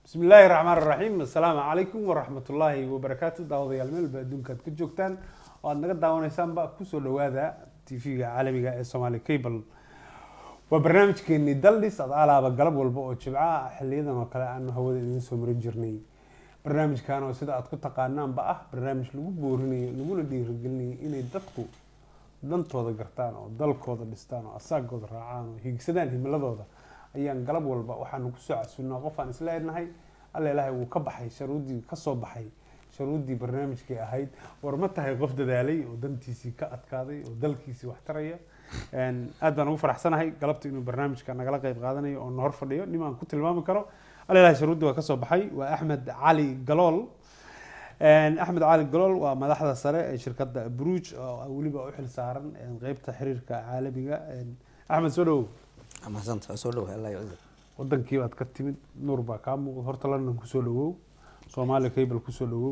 bismi illaahi raxmaan raxiim assalaamu calaykum waraxmat ullaahi wabarakaatu daawadayaal meelba adduunka aad ka joogtaan oo aad naga daawanaysaanba kusoo dhawaada tv-ga caalamiga ee somaali cable waa barnaamijkeenii daldhis ad alaaba galab walba oo jibca ah xiliyadan oo kale aanu hawada idiin soo marin jirnay barnaamijkan oo sida aad ku taqaanaanba ah barnaamij lagu boorinayo laguna dhiirigelinayo inay dadku dantooda gartaan oo dalkooda dhistaan oo asaagooda raacaan oo hiigsadaan himiladooda ayaan galab walba waxaanu kusoo casunnaa qof aan isla ednahay alla ilaahay wuu ka baxay sharuuddii kasoo baxay sharuuddii barnaamijkii ahayd war ma tahay qof dadaalay oo dantiisii ka adkaaday oo dalkiisii wax taraya aad baan ugu faraxsanahay galabta inuu barnaamijka nagala qeyb qaadanayo oo na hor fadhiyo nim aan ku tilmaami karo alla ilahay sharuuddii waa kasoo baxay waa axmed cali galool axmed cali galool waa madaxda sare ee shirkadda bruj oo weliba u xil saaran qeybta xiriirka caalamiga axmed soo dhawow mahadsantaha soo dhawahay allah yacizak wadankii baad ka timid nuur baa kaa muuqda horta london kusoo dhawow soomaaliya cable kusoo dhawow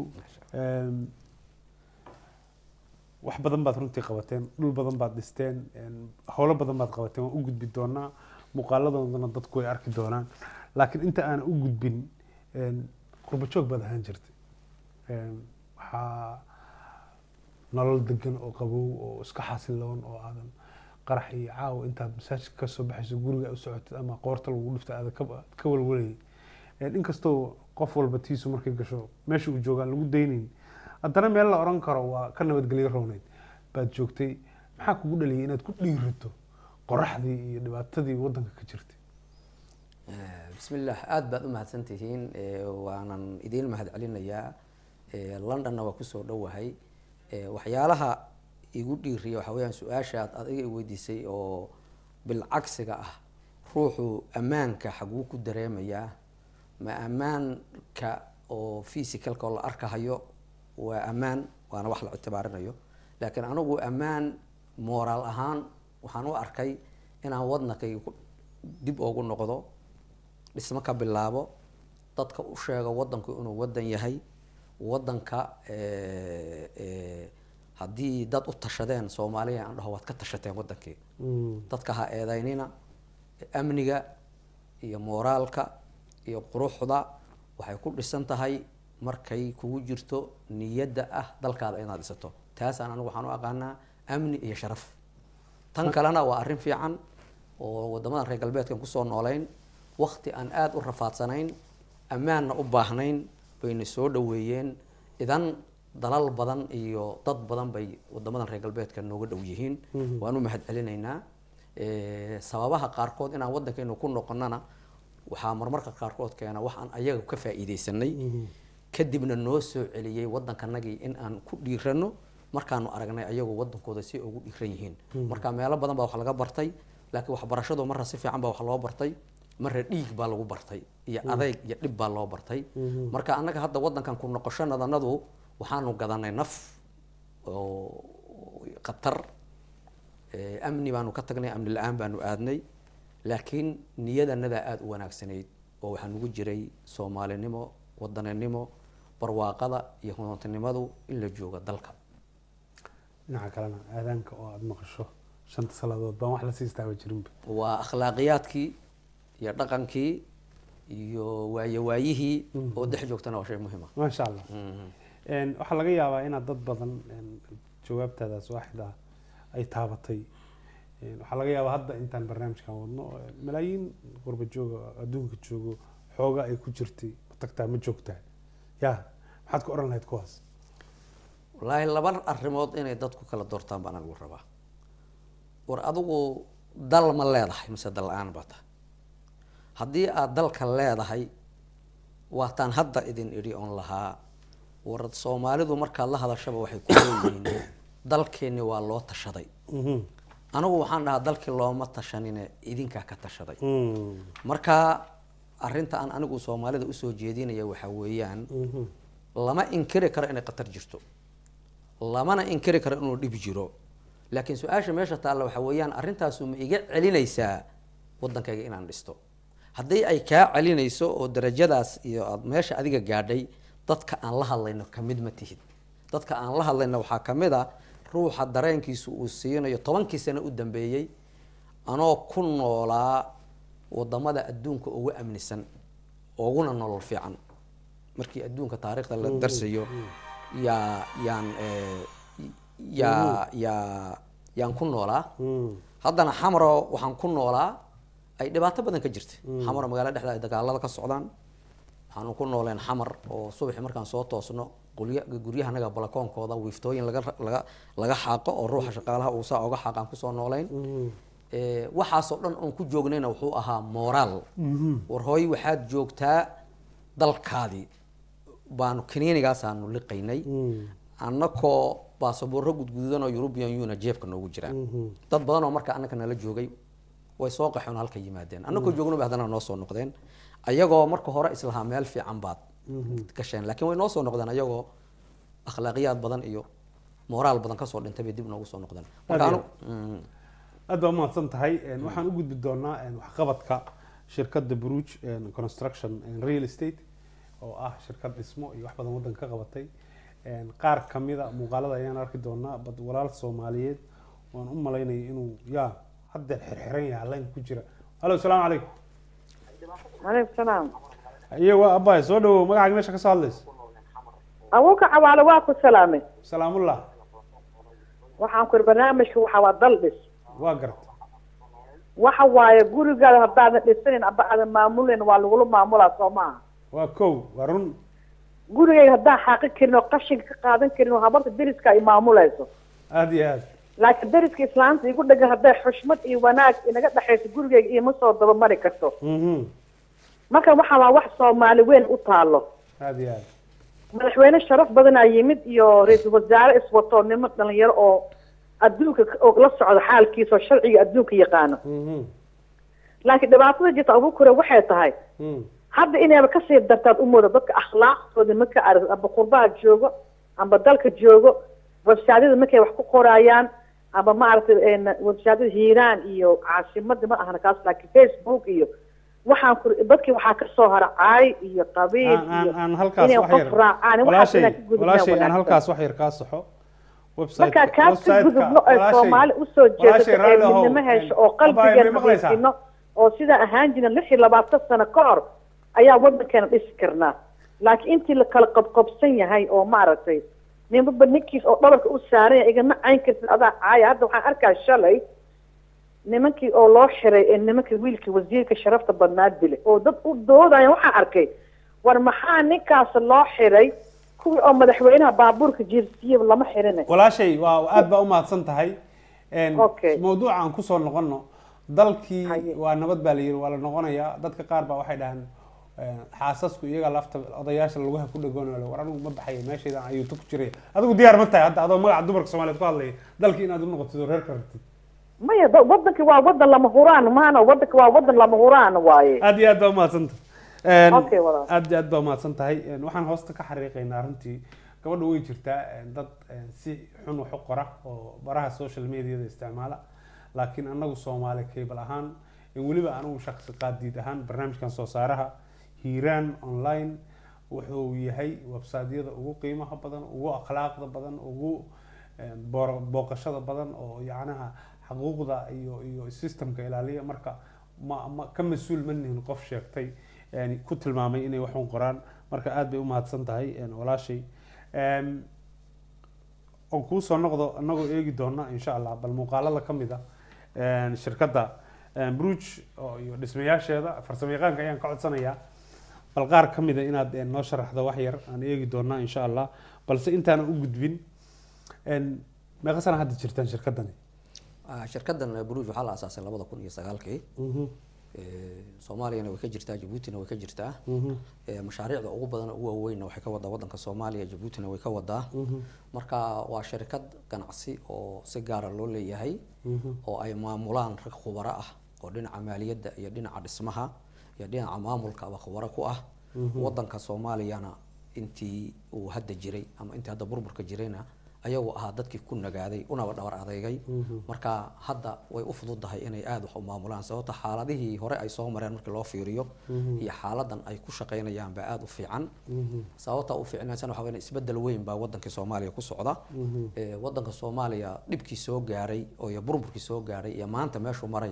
wax badan baad runtii qabateen dhul badan baad dhisteen howlo badan baad qabateen waan u gudbi doonaa muuqaaladoodana dadku way arki doonaan laakiin inta aan u gudbin qurba joog baad ahaan jirtay waxaa nolol degan oo qabow oo iska xasiloon oo aadan qarax iyo caawa intaad masaajidka kasoo baxayso guriga u socotid ama qoorta lagu dhifta aada ka walwalayay inkastoo qof walba tiisu markay gasho meesha uu joogaan lagu daynayn haddana meel la oran karo waa ka nabadgelyo rowneyd baad joogtay maxaa kugu dhaliyay inaad ku dhiirato qoraxdii iyo dhibaatadii wadanka ka jirtay bismi illah aada baad u mahadsan tihiin waanan idiin mahad celinayaa londonna waa kusoo dhowahay waxyaalaha igu dhiiriya waxaa weyaan su-aashaad adiga i weydiisay oo bilcagsiga ah ruuxu ammaanka xaguu ku dareemayaa ma ammaanka oo physicalka oo la arkahayo waa ammaan waana wax la ictibaarinayo laakiin anigu ammaan moraal ahaan waxaan u arkay inaan wadnankayga dib oogu noqdo dhismo ka bilaabo dadka u sheego wadanku inuu wadan yahay wadanka haddii dad u tashadeen soomaaliya aan dhaho waad ka tashateen wadankii dadka ha eedeynina amniga iyo mooraalka iyo quruxda waxay ku dhisan tahay markay kugu jirto niyadda ah dalkaada inaad dhisato taasaan anigu waxaan u aqaanaa amni iyo sharaf tan kalena waa arrin fiican oo wadamadan reer galbeedkan kusoo nooleyn wakti aan aada u rafaadsanayn ammaanna u baahnayn bayna soo dhaweeyeen idan dalal badan iyo dad badan bay wadamadan reer galbeedka nooga dhow yihiin waan u mahad celinaynaa sababaha qaarkood inaan waddankaynu ku noqonana waxaa marmarka qaarkood keena wax aan ayaga ka faa'iidaysanay kadibna noo soo celiyey waddankanagii in aan ku dhiirano markaanu aragnay ayagoo waddankooda si ugu dhiiran yihiin marka meelo badan baa wax laga bartay laakiin waxbarashadu marra si fiican baa wax loo bartay marra dhiig baa lagu bartay iyo adeyg iyo dhib baa loo bartay marka annaga hadda waddankan ku noqoshonadanadu waxaanu gadanay naf oo khatar amni baanu ka tagnay amni la-aan baanu aadnay laakiin niyadanadaa aada u wanaagsanayd oo waxaa nugu jiray soomaalinimo wadaninimo barwaaqada iyo hodantinimadu in la joogo dalka dhinaca kalena aadaanka oo aada maqasho shanta salaadood baan wax la siistaaba jirinba waa akhlaaqiyaadkii iyo dhaqankii iyo waayowaayihii oo dhex joogtana waa shay muhiima maasha allah waxaa laga yaabaa inaad dad badan jawaabtaadaas waaxid ah ay taabatay waxaa laga yaabaa hadda intaan barnaamijkan wadno malaayiin qurba jooga adduunka joogo xooga ay ku jirtay ma tagtaa ma joogtaa ya maxaad ku oran lahayd kuwaas wallaahi laba arrimood inay dadku kala doortaan baan anigu rabaa war adigu dal ma leedahay mise dal la-aan baa tahay haddii aada dalka leedahay waataan hadda idin idhi oon lahaa war soomaalidu markaad la hadashaba waxay ku leeyihiin dalkeenni waa loo tashaday anigu waxaan dhahaa dalkii looma tashanine idinkaa ka tashaday marka arrinta aan anigu soomaalida usoo jeedinaya waxaa weeyaan lama inkiri karo inay khatar jirto lamana inkiri karo inuu dhib jiro laakiin su-aasha meesha taalla waxaa weeyaan arrintaasu ma iga celinaysaa waddankayga inaan dhisto haddii ay kaa celinayso oo darajadaas iyo aad meesha adiga gaadhay dadka aan la hadlayno kamid ma tihid dadka aan la hadlayno waxaa kamid a ruuxa dareenkiisu uu siinayo tobankii sano u dambeeyey anoo ku noolaa wadamada adduunka ugu amnisan ooguna nolol fiican markii adduunka taariikhda la darsayo yaa yaan eh, yaa yaa yaan ku noolaa haddana xamaro waxaan ku noolaa ay dhibaato badan ka jirta xamaro magaalo dhexda ay dagaalada ka socdaan waxaanu ku nooleen xamar oo subaxi markaan soo toosno gurya guryahanaga balakoonkooda wiiftooyin laga laga laga xaaqo oo ruuxa shaqaalaha uu saa oga xaaqaan kusoo noolayn Eh, waxaasoo dhan oon ku joognayna wuxuu ahaa moraal war hooy waxaad joogtaa dalkaadii baanu kaniinigaasaanu liqaynay annakoo baasaboorro gudgududan oo european union jeebka noogu jiraan dad badan oo marka annaka nala joogay way soo qaxoon halka yimaadeen annakoo joogno bay haddana noo soo noqdeen ayagoo marka hore islahaa meel fiican baad gasheen laakiin way noo soo noqdeen ayagoo akhlaaqiyaad badan iyo moraal badan kasoo dhintay bay dib noogu soo noqdeen marka Aad anu Mm. aad baa umahadsan tahay Een, waxaan u gudbi doonaa een, waxqabadka shirkadda bruge een, construction and real estate oo ah shirkad dhismo iyo wax badan waddanka ka qabatay Een, qaar kamida muuqaalada ayaan arki doonaa bad walaal soomaaliyeed waan u malaynaya inuu yaa haddeer xirxiran yahay line ku jira hallo asalaamu calaykum aleykum salaam iyo waa abbaay soo dhawow magacaaga meesha ka soo hadlaysa abuuka cawaale waa ku salaamay salaamullah waxaan ku iri barnaamijka waxa waa dal dhis waa garta waxa waaye gurigaada haddaadan dhisanin aba aadan maamulin waa lagula maamulaa soo maaha waa kow waa run gurigayga haddaan xaaqi karin oo qashinka ka qaadan karin oo habarta deriska ay maamulayso aada iyo aad laakiin deriska islaanta igu dhagan hadday xushmad iyo wanaag inaga dhexayso gurigayga iima soo dabamari karto Mhm. marka waxa waa wax soomaali weyn u taalo aada iyo aad madaxweyne sharaf badanaa yimid iyo ra-iisul wasaare iswato niman dhalinyaro oo adduunka ka- oo la socda xaalkiisa oo sharciga adduunka yaqaano Mhm. laakiin dhibaatada jirta abukure waxay tahay Mhm. hadda inayba kasii dartaad u mooda dadka akhlaaqdooda marka arag amba qurbaha joogo amba dalka joogo websaadyada markay wax ku qoraayaan amba maaragtay een, websaadyada hiiraan iyo caasimada ma ahna kaas laakiin facebook iyo waxaan ku dadkii waxaa kasoo hara caay iyo qabiil aan aan iyo aan halkaas inay wax qof yar raacaan waxaas walaashay inaan ka gudubnaa walaashay aan wanaagsan. halkaas wax yar kaa saxo website markaa kaas ka gudubno ay soomaali usoo jeedato ee midnimo hesho oo qalbigeena nadiifino oo sidaa ahaan jirin lix iyo labaatan sano ka hor ayaa wadankeena dhisi karnaa laakiin intii la kala qobqobsan yahay oo maaragtay ninbaba ninkiis oo dhabarka u saaran yahay igama cayn kartid adaa caaya hadda waxaan arkaa shalay nimankii oo loo xiray ee nimankii wiilkii wasiirka sharafta badnaa dile oo dad u doodaya waxaan arkay war maxaa ninkaas loo xiray kuwii oo madaxweynaha baabuurka jiirsiiyaba lama xirin walaashay waa aad baa umahadsan tahay Een, Okay. mawduuca aan kusoo noqono dalkii Haye. waa nabad baa la yiri waa la noqonayaa dadka qaar baa waxay dhahaan een, xaasasku iyaga lafta odayaasha laguha ku dhagoonalo war anigu ma baxaya meeshaydan ayuu ku jiray adigu diyaar ma tahay hadda adoo magaca dumarka soomaaliyeed ku hadlaya dalkii inaad u noqotid oo reerka rabtid maya da- wadanka waa wadan lama huraan maana wadanka waa wadan lama huraan waaye aad iyo aad baa umahadsan tahay Okay, walaal. aad iyo aad baa umahadsan tahay Een, waxaan hoosta ka xariiqaynaa runtii gabadha way jirtaa een, dad een, si xun wax u qora oo baraha social mediada isticmaala laakiin anagu soomaali cable ahaan een, weliba anigu shaqsi qaadiid ahaan barnaamijkan soo saaraha hiiraan online wuxuu yahay websiteyada ugu qiimaha badan ugu akhlaaqda badan ugu een, boor- booqashada badan oo yacnaha xuquuqda iyo iyo systemka ilaaliya marka ma ma ka mas-uul ma nihin qof sheegtay yani ku tilmaamay inay wax un qoraan marka aad bay umahadsan tahay een, walaashay Een, oo kuu soo noqdo anagoo eegi doona insha allah bal muuqaalada ka mid a een, shirkadda een, bruge oo iyo dhismayaasheeda farsamayaqaanka ayaan ka codsanayaa bal qaar ka mid a inaad een, noo sharaxdo wax yar aan eegi doonaa insha allah balse intaanan u gudbin een, meeqa sana hadda jirtaan shirkaddani Ah, shirkadan bruge waxaa la asaasay labada kun iyo sagaalkii Eh, soomaaliyana way ka jirtaa jabuutina way ka jirtaa Eh, mashaariicda ugu badan ugu waaweynna waxay ka wadaa wadanka soomaaliya jabuutina way ka wadaa marka waa shirkad ganacsi oo si gaara loo leeyahay oo ay maamulaan rag khubaro ah oo dhinaca maaliyadda iyo dhinaca dhismaha iyo dhinaca maamulkaba khubaro ku ah wadanka soomaaliyana intii uu hadda jiray ama intii hadda burburka jirayna ayagu ahaa dadkii ku nagaaday unaba dhabar adeegay marka hadda way u fududahay inay aada wax u maamulaan sababta xaaladihii hore ay soo mareen markii loo fiiriyo iyo xaaladan ay ku shaqaynayaan baa aada u fiican sababta u fiicnaysan waxa weeye isbedel weyn baa wadankii soomaaliya ku socda Eh, wadanka soomaaliya dhibkii soo gaaray oo iyo burburkii soo gaaray iyo maanta meeshuu maraya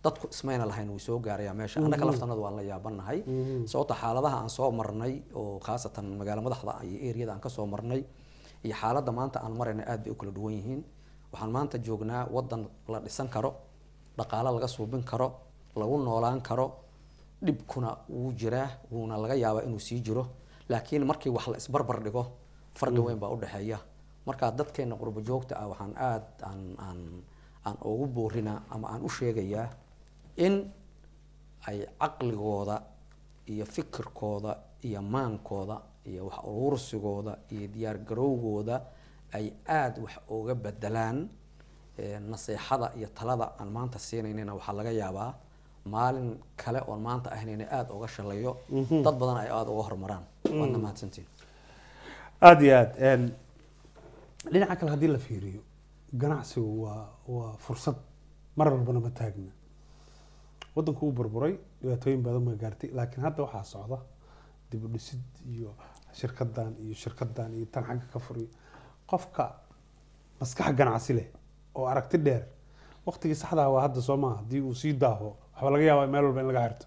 dadku ismayna lahayn wuu soo gaarayaa meesha annaga laftanadu waan la yaabanahay sababta xaaladaha aan soo marnay oo khaasatan magaalo madaxda iyo eriyada aan kasoo marnay iyo xaaladda maanta aan marayna aad bay u kala duwan yihiin waxaan maanta joognaa wadan la dhisan karo dhaqaalo laga suubin karo lagu noolaan karo dhibkuna wuu jiraa wuuna laga yaabaa inuu sii jiro laakiin markii wax la isbarbar dhigo farqi weyn baa udhexeeya markaa dadkeena qurbo joogta ah waxaan aad aan aan aan ugu boorinaa ama aan u sheegayaa in ay caqligooda iyo fikirkooda iyo maankooda iyo wax uruursigooda iyo diyaar garowgooda ay aada wax uga bedelaan naseexada iyo talada aan maanta siinaynina waxaa laga yaabaa maalin kale oon maanta ahnayna aada uga shalayo dad badan ay aada uga horumaraan waadna mahadsantiin aada iyo aada dhinaca kale haddii la fiiriyo ganacsigu waa waa fursad mar walbana ma taagna waddanku uu burburay dhibaatooyin badan baa gaartay laakiin hadda waxaa socda dib u dhisid iyo shirkadan iyo shirkadan iyo tan xagga ka furiyo qofka maskax ganacsi leh oo aragti dheer waqtigii saxdaa waa hadda soo maaha haddii uu sii daaho waxaa laga yaabaa meel walba in laga xirto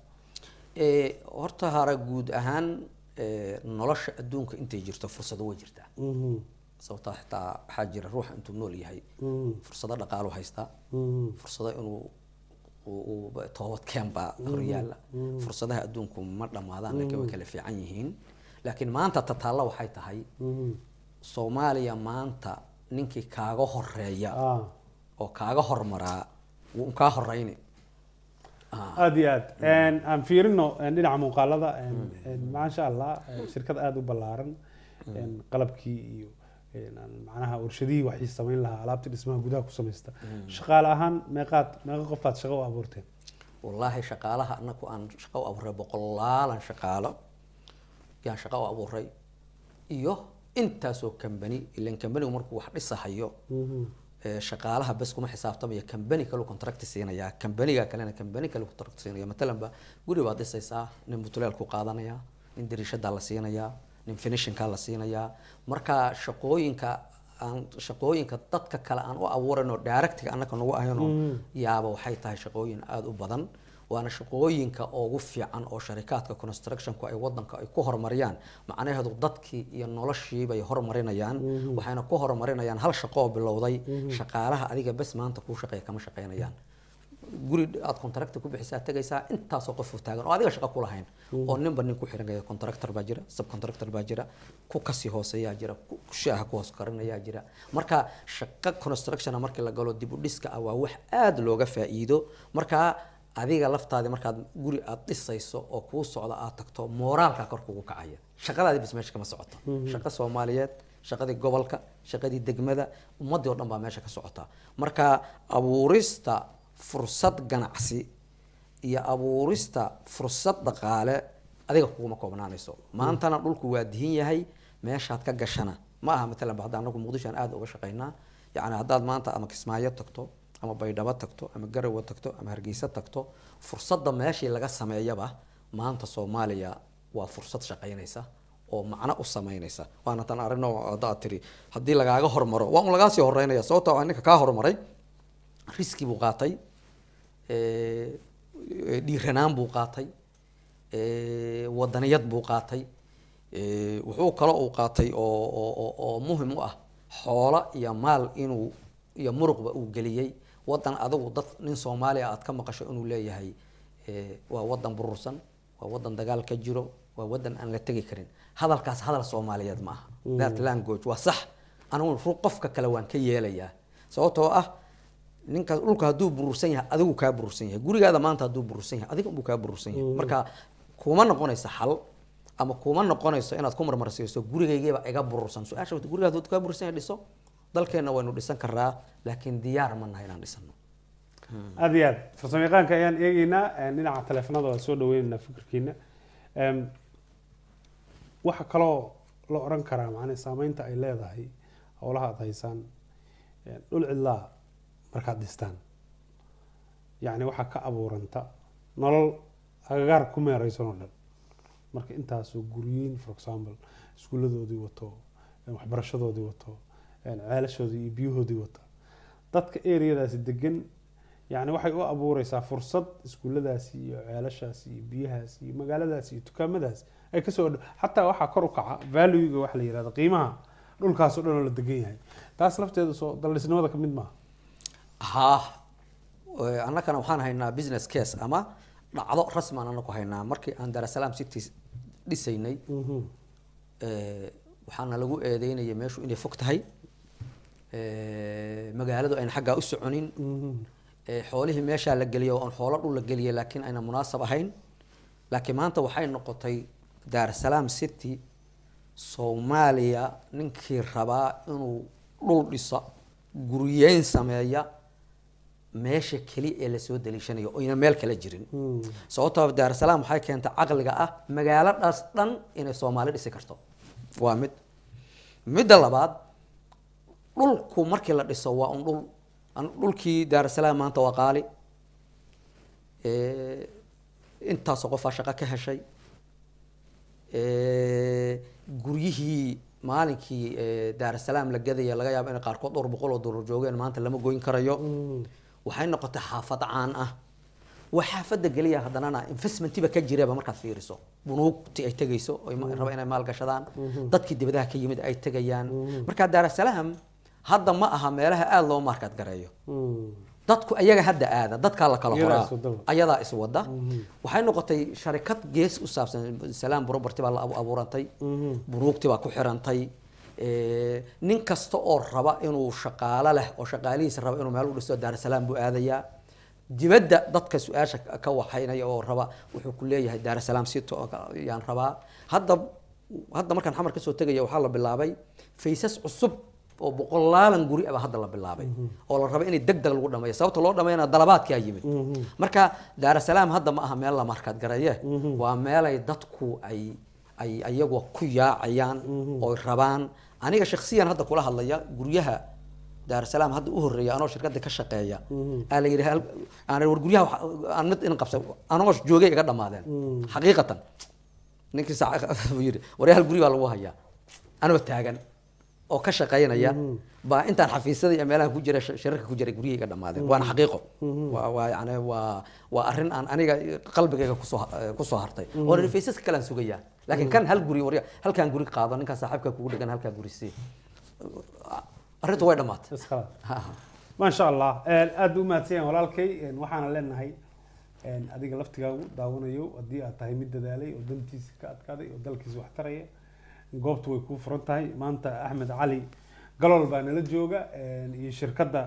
horta hara guud ahaan nolosha adduunka intay jirto fursado way jirtaa sababtaa xitaa waxaa jira ruuxa intuu nool yahay fursado dhaqaalu haystaa fursado inuu toobadkeen baa horyaala fursadaha adduunku ma dhammaadaan laakiin way kala fiican yihiin laakiin maanta tataalla waxay tahay soomaaliya maanta ninkii kaaga horeeya oo kaaga hormaraa wuu kaa horeyni aada iyo aad aan fiirino dhinaca muuqaalada maasha allah shirkad aada u ballaaran qalabkii iyo macnaha warshadihii waxay samayn lahaa alaabtii dhismaha gudaha ku samaysta shaqaale ahaan meeqaad meeqa qofaad shaqo u abuurteen wallaahi shaqaalaha anaku aan shaqo u abuuray boqolaalan shaqaalo yaan shaqo u abuuray iyo intaasoo kambani ilan kambanigu markuu wax dhisahayo shaqaalaha bes kuma xisaabtamaya kambani kalu contract siinayaa kambaniga kalena kambani kale contract siinaya matalan ba guri baad dhisaysaa nin butuleel ku qaadanaya nin dariishadaa la siinayaa nin finishinkaa la siinayaa marka shaqooyinka aan shaqooyinka dadka kale aan u abuurayno directiga annaka nagu ahayno yaaba waxay tahay shaqooyin aada u badan waana shaqooyinka ugu fiican oo sharikaadka constructionku ay wadanka ay ku horumariyaan macnaheedu dadkii iyo noloshii bay horumarinayaan waxayna ku horumarinayaan hal shaqo oo bilowday shaqaalaha adiga bes maanta kuu shaqeeya kama shaqeynayaan guri aad contractor ku bixisaa tegaysaa intaasoo qof taagan oo adiga shaqo ku lahayn oo ninba nin ku xiran contractor baa jira subcontractor baa jira ku kasii hooseeyaa jira ku shaaha ku hoos karinayaa jira marka shaqo constructiona markii la galo dib u dhiska ah waa wax aada looga faa'iido marka adiga laftaadi markaad guri aad dhisayso oo kuu socda aad tagto mooraalka kor kugu kacaya shaqadaadi bis meesha kama socoto shaqo soomaaliyeed shaqadii gobolka shaqadii degmada ummadii oo dhan baa meesha ka socota marka abuurista fursad ganacsi iyo abuurista fursad dhaqaale adiga kuguma koobnaanayso maantana dhulku waa dihin yahay meeshaad ka gashana ma aha matalan hadda anagu muqdisho aan aada uga shaqaynaa yacni haddaad maanta ama kismaayo tagto ama baydhabo tagto ama garawa tagto ama hargeysa tagto fursadda meeshii laga sameeyaba maanta soomaaliya waa fursad shaqaynaysa oo macno u samaynaysa waana tan arino haddaad tiri haddii lagaaga hormaro waa un lagaa sii horeynaya sababta waa ninka kaa horumaray riski buu qaatay dhiiranaan buu qaatay wadaniyad buu qaatay wuxuu kale uu qaatay oo oo oo muhim u ah xoolo iyo maal inuu iyo muruqba uu geliyey wadan adigu dad nin soomaaliya aad ka maqasho inuu leeyahay waa wadan burursan waa wadan dagaal ka jiro waa wadan aan la tegi karin hadalkaas hadal soomaaliyeed ma aha that language waa sax anigu ru qofka kale waan ka yeelayaa sababtoo ah ninkaas dhulka hadduu burursan yahay adigu kaa burursan yahay gurigaada maanta hadduu burursan yahay adiga unbuu kaa burursan yahay marka kuma noqonaysa xal ama kuma noqonayso inaad ku marmarsiiso gurigaygiiba iga burursan su-aasha wata gurigaada hadduu kaa burursan yahay dhiso dalkeenna waynu dhisan karaa laakiin diyaar ma nahay inaan dhisano aada iyo aad farsamo yaqaanka ayaan eegeynaa dhinaca taleefanada waa soo dhaweyneynaa fikirkiina waxa kaloo la oran karaa macnaa saameynta ay leedahay howlaha aada haysaan dhul cidlaa markaad dhistaan yacni waxaa ka abuuranta nolol agagaar ku meereysan oo dhan marka intaasoo guryiin for example iskuuladoodii wato waxbarashadoodii wato ceelashoodii iyo biyahoodii wata dadka areadaasi degan yani waxay u abuureysaa fursad iskuulladaasi iyo ceelashaasi iyo biyahaas iyo magaaladaas iyo dukaamadaas ay kasoo dh xataa waxaa kor u kaca valuega waxa la yihahda qiimaha dhulkaas oo dhan oo la degan yahay taas lafteeda soo daldhisnimada kamid maaha haa annagana waxaan haynaa business case ama dhacdo rasmi aan anaku haynaa markii aan darasalaam city dhisaynay waxaana lagu eedeynaya meeshu inay fog tahay magaaladu ayna xaggaa u soconin xoolihii meeshaa la geliyay oo aan xoolo dhul la geliyay laakiin ayna munaasab ahayn laakiin maanta waxay noqotay daarsalaam city soomaaliya ninkii rabaa inuu dhul dhiso guryeyn sameeya meesha keli ee lasoo daliishanayo oyna meel kala jirin sababtoo daarsalaam waxay keentay caqliga ah magaaladaas dhan inay soomaali dhisi karto waa mid midda labaad dhulku markii la dhiso waa un dhul dhulkii daarsalaam maanta waa qaali intaasoo qofaa shaqo ka heshay guryihii maalinkii daarsalaam la gadaya laga yaabo inay qaarkood dhowr boqol oo dollar joogeen maanta lama goyn karayo waxay noqotay xaafad caan ah waa xaafadda geliya haddanana investmentiba ka jiraba markaad fiiriso bunuugti ay tegayso raba inay maalgashadaan dadkii dibadaha ka yimid ay tegayaan marka daarsalaam hadda ma aha meelaha aada loo markaad gareeyo dadku ayaga hadda aada dadkaa la kala horaa ayadaa iswada waxay noqotay sharikad gees u saabsan salaam property baa la abuurantay bunuugti baa ku xirantay nin kasta oo raba inuu shaqaalo leh oo shaqaalihiisa raba inuu meel u dhisto daarsalaam buu aadayaa dibadda dadka su-aasha ka waxaynaya oo raba wuxuu ku leeyahay daarsalaam city yaan rabaa hadda hadda markaan xamar kasoo tegaya waxaa la bilaabay faysas cusub oo boqolaalan guri aba hadda la bilaabay oo la raba inay deg deg lagu dhameeyo sababta loo dhameeyana dalabaadkaa yimid marka daarasalaam hadda ma aha meel la markaad garaye waa meelay dadku ay ay ayagu ku yaacayaan oo rabaan aniga shaksiyan hadda kula hadlaya guryaha daarsalaam hadda u horeeya anoo shirkada ka shaqeeya aa la yidhi aan war guryaha aan mid in qabsa anoo joogay iga dhamaadeen xaqiiqatan ninkii saac yidhi waryaal guri baa lagu hayaa anoo taagan oo ka shaqaynaya baa intaan xafiisyada iyo meelaha ku jira shirarka ku jiray guryahii iga dhamaadeen waana xaqiiqo waa waa yani waa waa arrin aan aniga qalbigayga kusoo kusoo hartay oo faysaska kale aan sugayaa laakiin kan hal guri warya halkaan guri qaado ninkaan saaxiibka kugu dhegan halkaa guri sii arrintu way dhamaatay maasha allah aada u mahadsan yahan walaalkay waxaana leenahay adiga laftigaagu daawanayo haddii aad tahay mid dadaalay oo dantiisa ka adkaaday oo dalkiisa wax taraya goobtu way kuu furan tahay maanta axmed cali galol baa nala jooga iyo shirkadda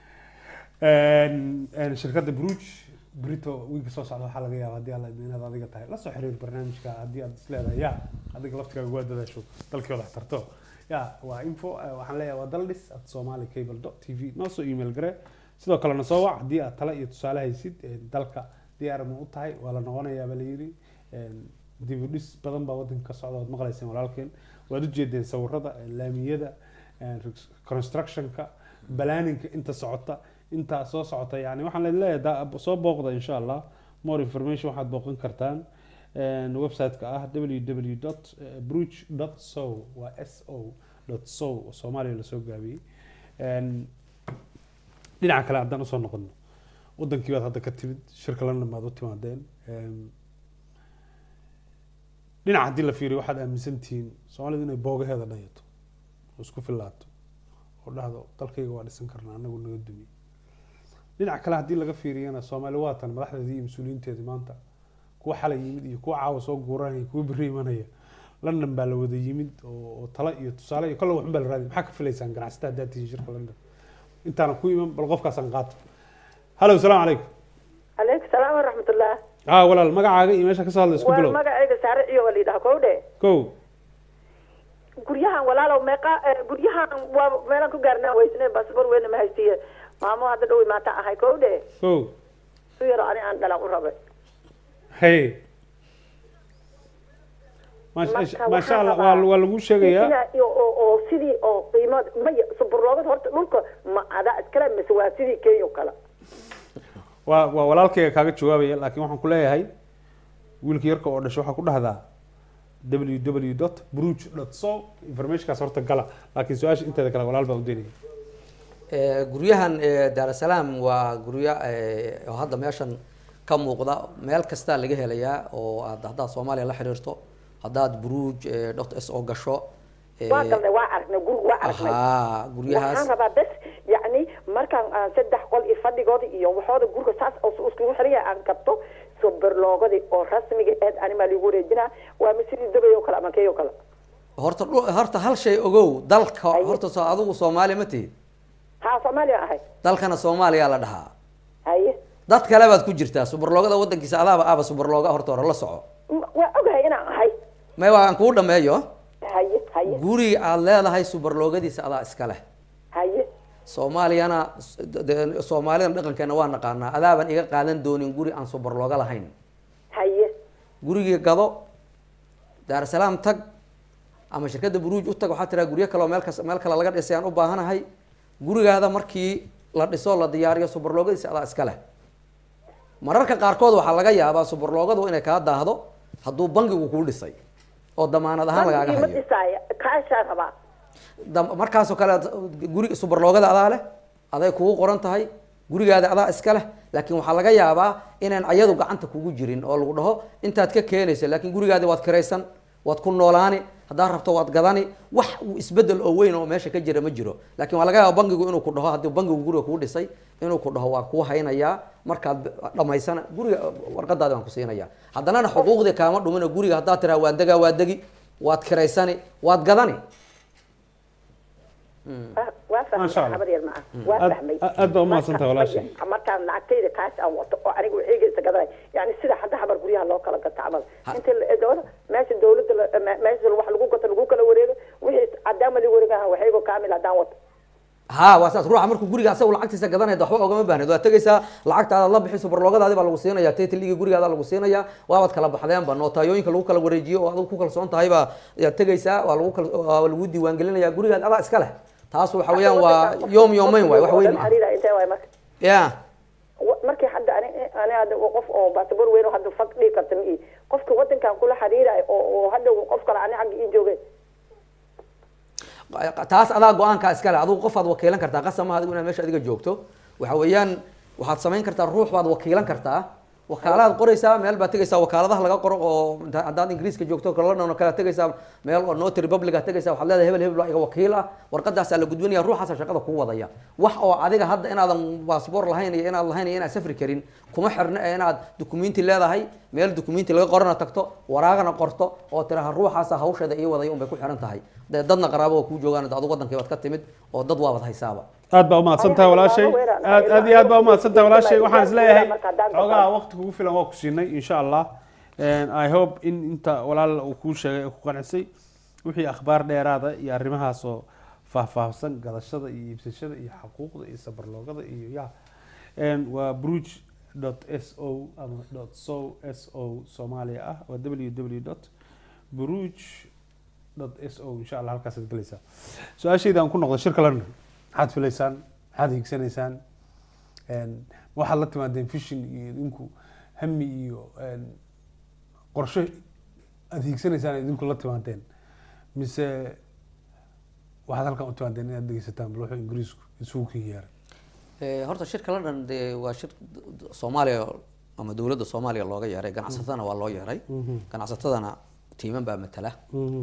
shirkadda bruj brito wiilka soo socda waxaa laga yaaba haddii alla inaad adiga tahay la soo xiriir barnaamijka haddii aad isleedahay ya adiga laftigaaga waa dadaasho dalkii wadax tarto ya waa info waxaan leeyahay waa daldhis at somali cable dot t v noo soo email gare sidoo kalena soo wac haddii aad tale iyo tusaale haysid dalka diyaar ma u tahay waa la noqonayaa baa la yidhi dib u dhis badan baa wadanka ka socda waad maqlayseen walaalkeen waad ujeedeen sawirada laamiyada constructionka balaaninka inta socota intaa soo socota yani waxaan leen leeyahay soo booqda insha allah more information waxaad booqan kartaan website-ka ah www dot bruch dot so waa s o dot so soomaaliya lasoo gaabiyey dhinaca kale haddaan usoo noqono wadankii baad hadda ka timid shirka london baad u timaadeen dhinaca haddii la fiiriyo waxaad aaminsan tihiin soomaalidu inay boogaheeda dhayato oo isku filaato oo dhahdo dalkayga waa dhisan karnaa anagu naga dumiy dhinaca kale haddii laga fiiriyana soomaali waatan madaxdeedii iyo mas-uuliyiinteedii maanta kuwa xalay yimid iyo kuwa caawa soo guuranaya kuwa berri imanaya london baa la wada yimid oo tala iyo tusaale iyo kolle waxun baa la raadiy maxaa ka filaysaan ganacsata haddaad tihiin shirka london intaana ku iman bal qofkaasaan qaato hallo salaamu calaykum calaykum salaam waraxmatullah haa walaal magacaaga iyo meesha kasoo hadla isku bilow magacayga saare iyo waa la yidhaha kowdhe kow guryahan walaalow meeqa guryahan waa meelaan ku gaarnaa weysne basaboor weyne ma haystiye maamo hadda dhow maanta ahay kowdhe kow su yaro ani aan dhalan u rabay hey maasha allah waa waa lagu sheegayaa oo sidii oo qiimo maya suburloogad horta dhulka ma adaa iskale mise waa sidii kenya kale waa waa walaalkayga kaaga jawaabaya laakiin waxaan ku leeyahay wiilka yarka oo dhasho waxaa ku dhahdaa www dot bruch dot so informationkaas horta gala laakiin su-aasha inteeda kale walaal baa u daynaya guryahan daarasalaam waa guryo oo hadda meeshan ka muuqda meel kastaa laga helayaa oo aad haddaad soomaaliya la xiriirto haddaad buruuj dot s oo gasho waa galnay waa aragnay guriga waa aragnay haa guryahaas waxaan rabaa bes yacni markaan aan saddex qol iyo fadhigooda iyo waxooda guriga saas iskugu xiran yahay aan qabto soberloogadii oo rasmiga eed animaa ligu wareejinaa waa ma sidii dabay oo kale ama key oo kale horta horta hal shay ogow dalka horta soo adigu soomaaliya ma tihid haa soomaaliya ahay dalkana soomaaliya la dhahaa haye dad kale baad ku jirtaa subarloogada wadankiisa adaaba aaba subarlooga horta hore la soco waa ogahay inaan ahay may waa aan kuu dhameeyo haye haye guriga aada leedahay subarloogadiisa adaa iska leh haye soomaaliyana soomaalidan dhaqankeena waa naqaanaa adaaban iga qaadan doonin guri aan subarlooga lahayn haye gurigii gado daarasalaam tag ama shirkadda buruuj u tag waxaa tiraa guryo kale oo meel kas meel kale laga dhisay aan u baahanahay gurigaada markii la dhiso la diyaariyo subarloogadiisa adaa iska leh mararka qaarkood waxaa laga yaabaa subarloogadu inay kaa daahdo hadduu bangigu kuu dhisay oo damaanad ahaan lagaaga ma hayo dhisaaya kaashaan rabaa dam- markaasoo kale guri subarloogada adaa leh aday kugu qoran tahay gurigaada adaa iska leh laakiin waxaa laga yaabaa inaan ayadu gacanta kugu jirin oo lagu dhaho intaad ka keenaysa laakiin gurigaadi waad kiraysan waad ku noolaani haddaad rabto waad gadani wax uu isbedel oo weyn oo meesha ka jira ma jiro laakiin waa laga yaaba bangigu inuu ku dhaho haddii bangigu guriga kuu dhisay inuu ku dhaho waan kuu haynayaa markaad dhamaysana guriga warqadaadi waan ku siinaya haddanana xuquuqdii kaama dhumin oo guriga haddaad tiraa waan degaa waa degi waad kiraysani waad gadani Waa- waa fahmay Masha Allah. habar yar ma ah waa Aad- fahmay aad baa umahadsantahay walaashay. markaan lacagtayda kaas aan wato oo aniga waxeegaysa gadanay yani sida hadda habar guryaha loo kala gato camal Ha- inta la dowla meesha dowladda la- me- meesha wax lagu gato lagu kala wareego wixii cadaama li wareegaha waxaygo kaamil haddaan wato ha waa saas ruuxa markuu guriga asagu lacagtiisa gadanaya waxba ogama baahneed waa tegaysaa lacagtaada la bixi subarloogadaadi baa lagu siinaya taytligii gurigaada lagu siinaya waabaad kala baxdeenba nootayooyinka lagu kala wareejiyo oo adigu ku kalsoon tahay baa yaad tegaysaa waa lagu kal- waa lagu diiwaangelinaya gurigaad adaa iska leh taas waxa weeyaan waa yoom yoomeyn waay wax weyn ma aha xariira intee waay marka ya Wa- markii hadda ani ani hadda qof oo baasabor weyn oo hadda fag dhigi karta ma ii qofka wadankan kula xiriirayo oo oo hadda qof kale ani xagga ii joogay taas adaa go-aankaa iska leh adigu qofaad wakiilan kartaa qasab maaha adigu inaad meesha adiga joogto waxa weeyaan waxaad samayn kartaa ruux baad wakiilan kartaa wakaalaad qoraysaa meel baad tegaysaa wakaaladaha laga qoro oo inta- haddaad ingiriiska joogto london oo kale tegaysaa meel oo notary public aad tegaysaa waxaad leedahay hebel hebel baa iga wakiil ah warqadaasaa la gudbinaya ruuxaasa shaqada kuu wadaya wax oo adiga hadda inaadan baasboor lahayn iyo inaad lahayn iyo inaad safri karin kuma xirna ee inaad dukumenti leedahay meel dukumenti laga qorana tagto waraagana qorto oo tiraha ruuxaasa hawsheeda ii wadaya unbay ku xiran tahay dee dadna qaraabo oo kuu joogaan adu wadankii baad ka timid oo dad waabad haysaaba aad baa umahadsan tahay walaashay aad aad iyo aad baa umahadsan tahay walaashay waxaan isleeyahay xoogaha waqti kugu filan waa ku siinay insha allah i hope in inta walaal uu kuu sheegay ee ku qancisay wixii akhbaar dheeraada iyo arrimahaas oo faahfaahsan gadashada iyo iibsashada iyo xaquuqda iyo sabarloogada iyo ya waa bruge dot s o ama dot so s o soomaaliya ah waa w w dot bruge dot s o insha allah halkaasaad gelaysaa su-aashayda aan ku noqday shirka london maxaad filaysaan maxaad hiigsanaysaan ma waxaad la timaadeen fishin iyo idinku hami iyo qorshe aada hiigsanaysaan idinku la timaadeen mise waxaad halkan u timaadeen inaad dhegeysataan bal wuxuu ingiriisku isugu kin yeeray Eh, horta shirka london dee waa shir soomaaliya ama dowladda soomaaliya looga yeeray ganacsatadana waa loo yeeray ganacsatadana tiiman baa matala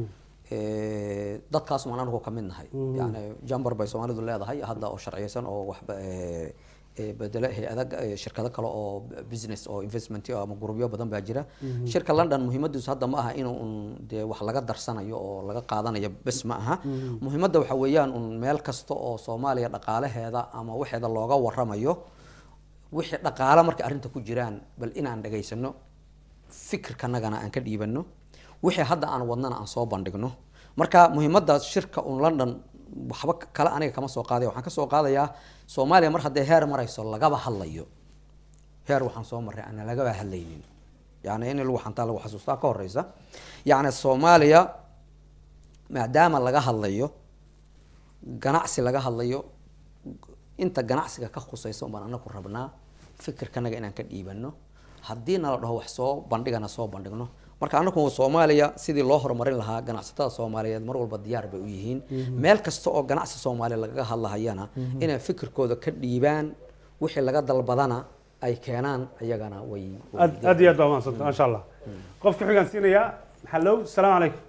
Eh, dadkaas maan anigu ka mid nahay yani jambar bay soomaalidu leedahay hadda oo sharciyeysan oo waxba eh, eh, bedelo hay-ada eh, shirkado kale oo business oo investment ama gurubyo badan baa jira shirka london muhiimadiisu hadda ma aha inuu un dee wax laga darsanayo oo laga qaadanayo bes ma aha muhiimadda waxa weeyaan un meel kasta oo soomaaliya dhaqaalaheeda ama waxeeda looga waramayo wixii dhaqaale marka arrinta ku jiraan bal inaan dhageysano fikirkanagana aan ka dhiibano wixii hadda aan wadnana aan soo bandhigno marka muhiimadda shirka un london waxba kale aniga kama soo qaadaya waxaan ka soo qaadayaa soomaaliya mar haddee heer marayso lagaba hadlayo heer waxaan soo marray aan lagaba hadlaynin yani in lagu xantaa lagu xasuustaa ka horeysa yacni soomaaliya maadaama laga hadlayo ganacsi laga hadlayo inta ganacsiga ka khusaysa baan anaku rabnaa fikirkanaga inaan ka dhiibano haddii nala dhaho wax soo bandhigana soo bandhigno marka anagu soomaaliya sidii loo horumarin lahaa ganacsatada soomaaliyeed mar walba diyaar bay u yihiin meel kasta oo ganacsi soomaaliya lagaga hadlahayana inay fikirkooda ka dhiibaan wixii laga dalbadana ay keenaan iyagana way aad aad iyo aad baa mahadsanta maasha allah qofka xigaan siinayaa hallow salaamu calaykum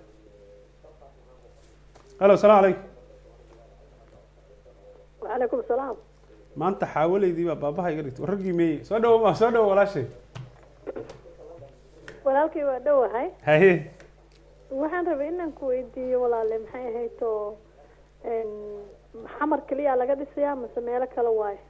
hallo salaamu calaykum وعليكم السلام maanta xaawaleydii baa baabaha iga dhigtay raggii meeyey soo dhawo soo dhawo walaashay walaalkay waa dhowahay haye waxaan rabay inaan ku weydiiyo walaale maxay ahayd oo xamar keliya laga dhisayaa mase meelo kale waayo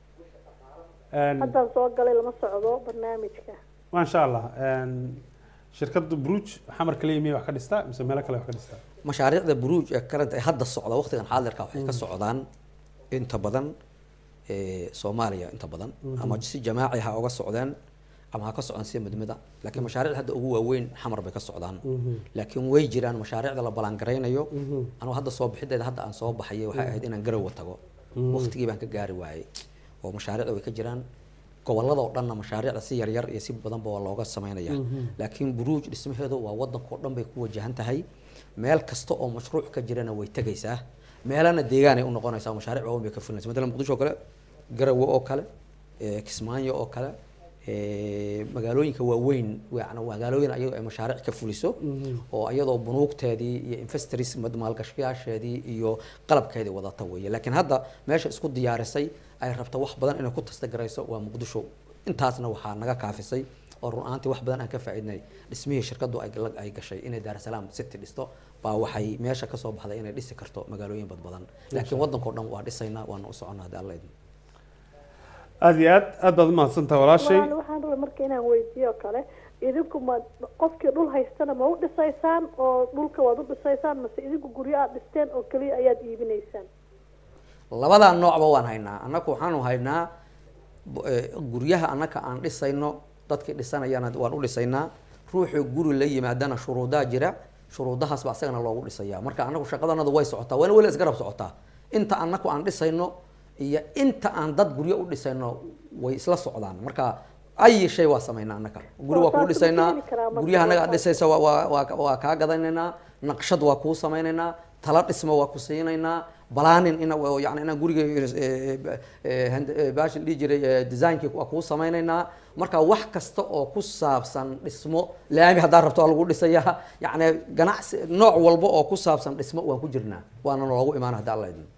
haddaan soo galay lama socdo barnaamijka maasha allah shirkadda bruj xamar kaliya miyay wax ka dhistaa mise meelo kale wax ka dhistaa mashaariicda buruuj ee kalenta ee hadda socda waqtigan xaadirka waxay ka socdaan inta badan soomaaliya inta badan ama si jamaaci ha uga socdeen ama ha ka socdaan sida midmida laakiin mashaariicda hadda ugu waaweyn xamar bay ka socdaan laakiin way jiraan mashaariicda la balangaraynayo anugu hadda soo bixideeda hadda aan soo baxayay waxay ahayd inaan garowa tago waqtigii baan ka gaari waayey oo mashaariicda way ka jiraan gobolada oo dhanna mashaariicda si yaryar iyo si badanba waa looga sameynaya laakiin buruuj dhismaheedu waa wadanka oo dhan bay ku wajahan tahay meel kasta oo mashruuc ka jirana way tegaysaa meelana deegaanay u noqonaysaa mashaariic waaweyn bay ka fulinaysa matalan muqdisho oo kale garawe oo kale kismaayo oo kale magaalooyinka waaweyn yani magaalooyin ayadoo ay mashaariic ka fuliso oo iyadoo bunuugteedii iyo investors maalgashayaasheedii iyo qalabkeedii wadata weeye laakiin hadda meesha isku diyaarisay ay rabta wax badan inay ku tastagarayso waa muqdisho intaasna waxaa naga kaafisay oo run ahaantii wax badan aan ka faa'iidnay dhismihii shirkadu ay gashay inay daarsalaam city dhisto baa waxay meesha kasoo baxday inay dhisi karto magaalooyin bad badan laakiin waddankao dhan waa dhisaynaa waana u soconnaa haddii alla idin aada iyo aad aad baad umahadsantaha walaashay walaal waxaan rabay marka inaan weydiiyo kale idinku ma qofkii dhul haystana ma u dhisaysaan oo dhulka waad u dhisaysaan mase idinku guryo aad dhisteen oo keliya ayaad iibinaysaan labadaa noocba waan haynaa annaku waxaanu haynaa guryaha annaka aan dhisayno dadkii dhisanayana waan u dhisaynaa ruuxuu guri la yimaadana shuruudaa jira shuruudahaas ba asagana loogu dhisaya marka annagu shaqadanadu way socotaa waana weli isgarab socotaa inta annaku aan dhisayno iyo inta aan dad guryo u dhisayno way isla socdaan marka ay shay waa samaynaa annaka guri waa kuu dhisaynaa guryaha annaga aad dhisaysa waa kaa gadanaynaa naqshad waa kuu samaynaynaa tala dhisma waa ku siinaynaa balaanin in yani inaan guriga baashin dhihi jiray designkii waa kuu samaynaynaa marka wax kasta oo ku saabsan dhismo laami haddaa rabto waa lagu dhisayaa yani ganacsi nooc walba oo ku saabsan dhismo waan ku jirnaa waana loogu imaana hadda alla idin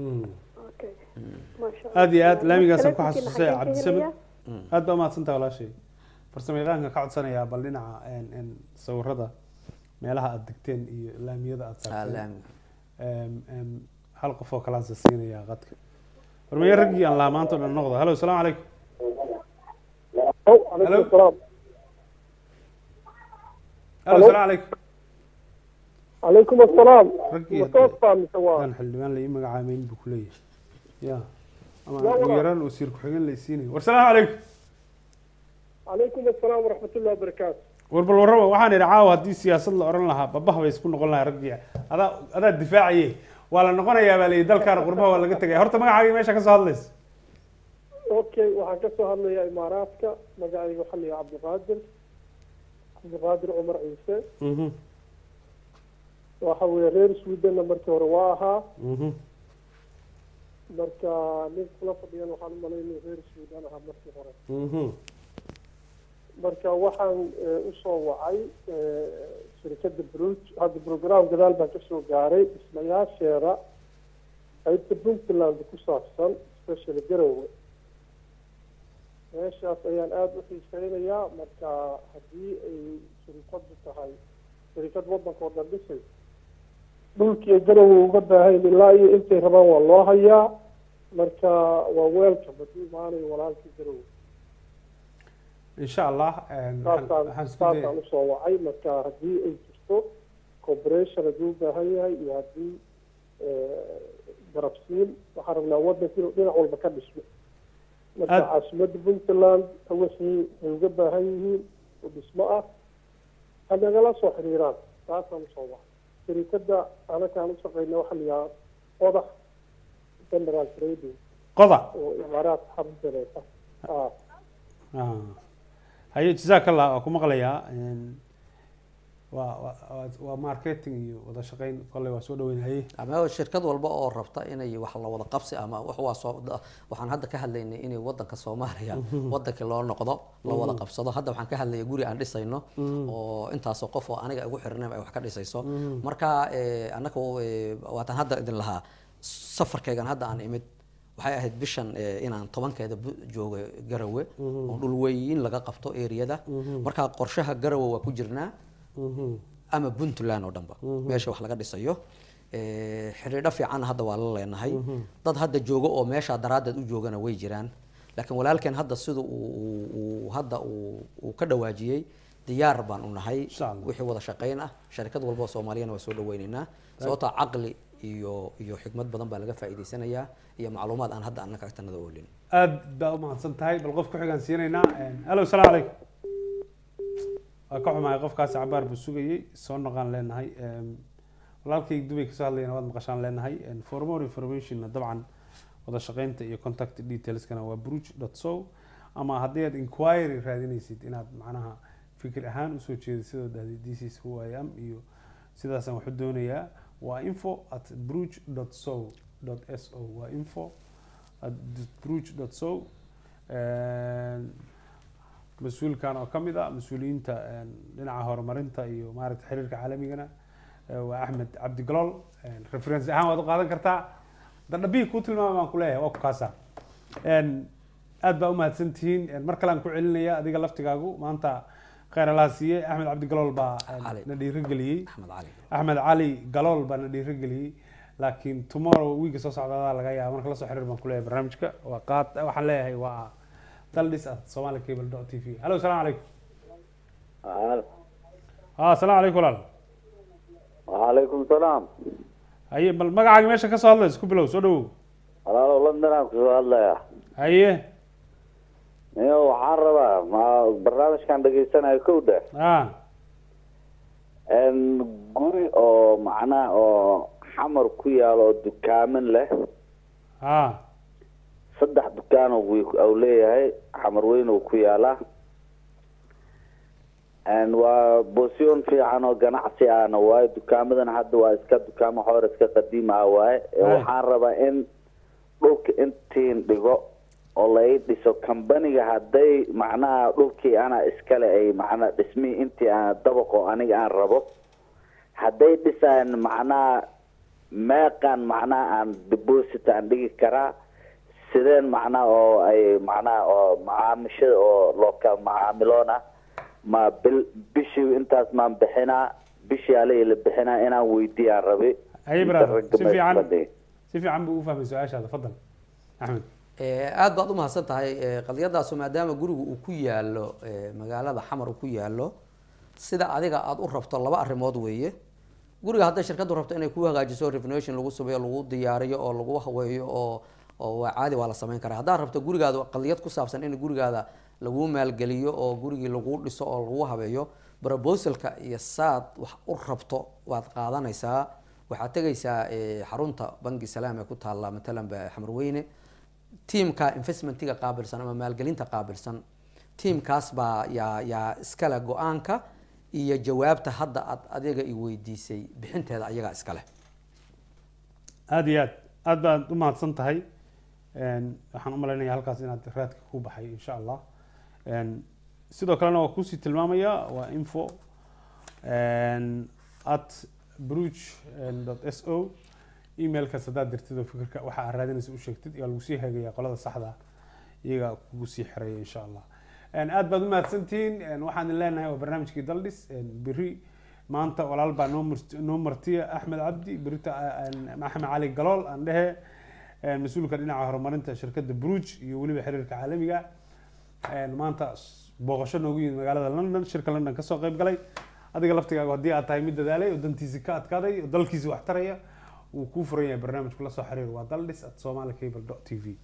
aada iyo aad laamigaasaan ku xasuusay cabdisamed aad baa umahadsantaha walaashay farsamo yaqaanka ka codsanayaa bal dhinaca sawirada meelaha aada degteen iyo laamiyada aada saarteen hal qof oo kalaansa siinayaa qadka hormeeye raggii aan lahaa maanta o dhan noqda hallo salaamu calaykum Hello. hallo salaamu calaykum عليكم السلام raggii متوفى مسواه dan xildhibaan la ii magacaameyn buu kuleeyahay ya ama ugu yaraan wasiir ku-xigeen la isiinayo war salaamu calaykum عليكم السلام ورحمة الله وبركاته war bal warraba waxaan idhi caawa haddii siyaasad la odhan lahaa babaha bay isku noqon lahaa raggii adaa adaa difaacaye waa la noqonayaa baa layihi dalkaana qurbaha waa laga tegaya horta magacaagii meesha ka soo hadlaysa اوكي waxaan ka soo hadlayaa imaaraadka magacayga waxaa la yidhaha cabdiqaadir cabdiqaadir cumar ciise mhm waxa weeye reer sweden markii hore waa ahaa mhm marka nin kula fadhiyan waxaan umalaynaya reer sweden ahaa markii hore mhm marka waxaan usoo wacay shirkadda bruj hadda program gadaal baan kasoo gaaray dhismayaasheeda qaybta puntland ku saabsan especially garowe meeshaas ayaan aada u xiiseynayaa marka haddii ay shirikadu tahay shirikad waddanka oo dhan dhisay dhulkii garowe uga baahayn ilaa iyo intay rabaan waa loo hayaa marka waa welcome hadduu imaanayo walaalkii garowe insha allah saasaan waxaan isku saasaan dayay usoo wacay marka haddii ay jirto cooperation hadduu u baahan yahay iyo haddii garabsiin waxaan rabnaa waddanka inuu dhinac walba ka dhismo marka Aad- caasimadda puntland wixii ay uga baahan yihiin oo dhismo ah ha nagala soo xiriiraan saasaan usoo wacay shirikadda anakaan ushaqeyna waxaa la yidhaha odax general trading qoda oo imaaraad xarunteeda ah Ah. haye jazaak allah waa ku maqlayaa Een, waa waa waa marketing iyo wada shaqeyn kolley waa soo dhaweynayay ama shirkad walba oo rabta inay wax la wada qabsi ama wax waa soo waxaan hadda ka hadlaynay inay wadanka soomaaliya wadankii loo noqdo la wada qabsado hadda waxaan ka hadlaya guri aan dhisayno oo intaasoo qof oo aniga ugu xirnayn ay wax ka dhisayso marka annaga waataan hadda idin lahaa safarkaygan hadda aan imid waxay ahayd bishan inaan tobankeeda joogo garawe oo dhul weyn laga qabto eriyada marka qorshaha garawe waa ku jirnaa ama puntland oo dhanba meesha wax laga dhisayo xidhiidho fiican hadda waa la leenahay dad hadda joogo oo meesha daraaddeed u joogana way jiraan laakiin walaalkeen hadda sida uu hadda uu ka dhawaajiyey diyaar baan u nahay wixii wada shaqayn ah sharikad walba oo soomaaliyana waa soo dhaweynaynaa sababtoo caqli iyo iyo xikmad badan baa laga faa'iidaysanayaa iyo macluumaad aan hadda annaka agtanada oolin aad baa u mahadsan tahay bal qof ku xigaan siinaynaa hallo salaamu calaykum waa ka xumahay qofkaasi cabaar buu sugayey soo noqaan leenahay walaalkay dubay kasoo hadlayana waad maqashaan leenahay for more informationna dabcan wada shaqeynta iyo contact detailskana waa bruge dot so ama haddii aad inquiry raadinaysid inaad macnaha fikir ahaan usoo jeedid sidoo dhahday this is who I am iyo sidaasaan waxu doonayaa waa info at bruge dot so dot s o waa info at bruge dot so mas-uulkan oo kamid a mas-uuliyiinta dhinaca horumarinta iyo maaragta xiriirka caalamigana waa axmed cabdi galool reference ahaan waad u qaadan kartaa dadhabihi kuu tilmaama baan kuleeyahay waa ku kaasa aad baa umahadsan tihiin mar kale aan ku celinaya adiga laftigaagu maanta kheyr allaha siiye axmed cabdi galool baa na dhiirigeliyey axmed cali galool baa na dhiirigeliyey laakiin tomorrow wiiga soo socdaadaa laga yaaba marka lasoo xiriir baan kuleeyahay barnaamijka waa qaad waxaan leeyahay waa daldhis at somali cable dot t v hallo salaamu calaykum ha salaamu calaykum walaal وعليكم السلام haye bal magacaaga meesha ka soo hadlaysa ku bilow soo dhawow walaalow london aan kusoo hadlaya haye niyo waxaan rabaa ma barnaamijkan dhegaysanayo kow dheh a guri oo macnaha oo xamar ku yaalo oo dukaamin leh a saddex dukaan u leeyahay xamar weyn uu ku yaalaa waa bosyon fiican oo ganacsi ahna waaye dukaamadan hadda waa iska dukaamo xoor iska qadiim ah waaye waxaan rabaa in dhulka intiin dhigo oo la ii dhiso kambaniga hadday macnaha dhulkii ana iskale ay macnaha dhismihii intii aan dabaqo aniga aan rabo hadday dhisaan macnaha meeqan macnaha aan deposit aan dhigi karaa sideen macnaha oo ay macnaha oo macaamishada oo looka macaamiloona ma bil bishii intaas maan bixinaa bishii ala la bixinaa inaan weydiiyaan rabi haye brother si fiican si fiican buu u fahmay su-aashaada fadal axmed aada baad umahadsan tahay qadiyadaasu maadaama gurigu uu ku yaalo magaalada xamar uu ku yaalo sida adiga aada u rabto laba arrimood weeye guriga hadday shirkaddu rabto inay ku hagaajiso revenation lagu sameeyo lagu diyaariyo oo lagu haweeyo oo oo waa caadi waa la samayn karaa haddaad rabto gurigaada qadiyad ku saabsan in gurigaada lagu maalgeliyo oo gurigii lagu dhiso oo lagu habeeyo proposalka iyo saad wax u rabto waad qaadanaysaa waxaad tegaysaa xarunta bangi salaam ee ku taalla matalan xamarweyne tiamka investmentiga qaabilsan ama maalgelinta qaabilsan tiamkaas baa yaa yaa iskale go-aanka iyo jawaabta hadda aad adiga i weydiisay bixinteeda ayagaa iskale aada iyo aad aad baad u mahadsan tahay waxaan umalaynaya halkaas inaad raadka ku baxay insha allah sidoo kalena waa kusii tilmaamaya waa info at bruge dot s o emailkaas haddaad dirtid oo fikirka waxa aad raadinaysa u sheegtid yaa lagu sii hagaya qolada saxda iyaga kugu sii xiraya insha allah aad baad umahadsantihiin waxaan idin leenahay waa barnaamijkii daldhis beri maanta walaal baa noo mart noo martiya axmed cabdi berita axmed cali galool aan dhehe mas-uulka dhinaca horumarinta shirkadda bruge iyo weliba xiriirka caalamiga maanta booqasho noogu yimid magaalada london shirka london kasoo qayb galay adiga laftigaaga haddii aad tahay mid dadaalay oo dantiisi ka adkaaday oo dalkiisi wax taraya wuu kuu furan yahay barnaamijku la soo xiriir waa daldhis at somali cable dot t v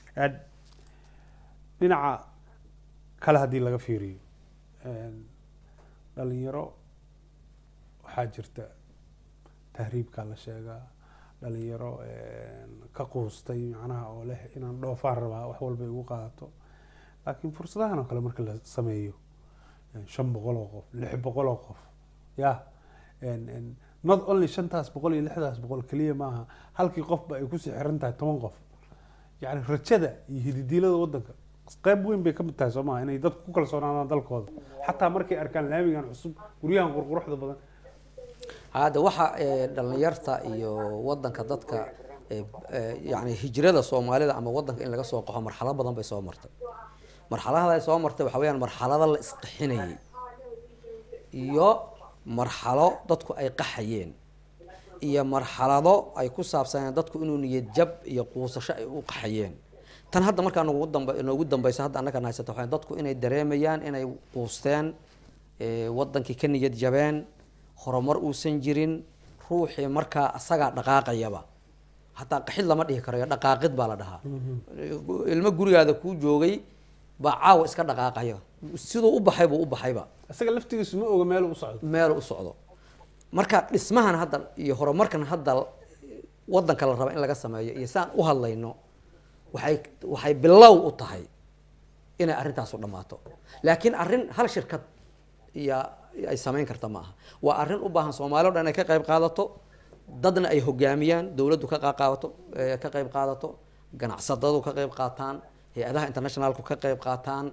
dhinaca kale haddii laga fiiriyo dhalinyaro waxaa jirta tahriibkaa la sheegaa dhalinyaro ka quustay macnaha oo leh inaan dhoofaan rabaa wax walba igu qaadato laakiin fursadahan oo kale marka la sameeyo shan boqol oo qof lix boqol oo qof ya not only shantaas boqol iyo lixdaas boqol keliya maaha halkii qofba ay kusii xiran tahay toban qof yani rajada iyo hididiilada wadanka qayb weyn bay ka mid tahay soo maha inay dadku ku kalsoonaadaan dalkooda xataa markay arkaan laamigan cusub guryahan qurquruxda badan hadda waxa dhalinyarta iyo wadanka dadka yani hijrada soomaalida ama wadanka in laga soo qaxo marxalado badan bay soo martay marxaladaha ay soo martay waxa weyaan marxalado la isqaxinayay iyo marxalo dadku ay qaxayeen iyo marxalado ay ku saabsaneen dadku inuu niyad jab iyo quusasho ay u qaxayeen tan hadda markaa nagu damba noogu dambaysa hadda annagan haysata waxaa dadku inay dareemayaan inay quusteen wadankii ka niyad jabeen horumar uusan jirin ruuxii markaa asagaa dhaqaaqayaba hataa qaxid lama dhihi karayo dhaqaaqid baa la dhahaa ilmo gurigaada kuu joogay baa caawa iska dhaqaaqaya siduu u baxay buu u baxayba isaga laftigiisu ma oga meel u socdo meel u socdo marka dhismahan hadda iyo horumarkan hadda wadanka la raba in laga sameeyo iyo saan u hadlayno waxay waxay bilow u tahay inay arrintaasu dhammaato laakiin arrin hal shirkad iyo ay samayn karta ma aha waa arrin u baahan soomaali o dhan inay ka qayb qaadato dadna ay hogaamiyaan dowladdu ka qaaqaato ka qayb qaadato ganacsadadu ka qayb qaataan hay-adaha internationalku ka qayb qaataan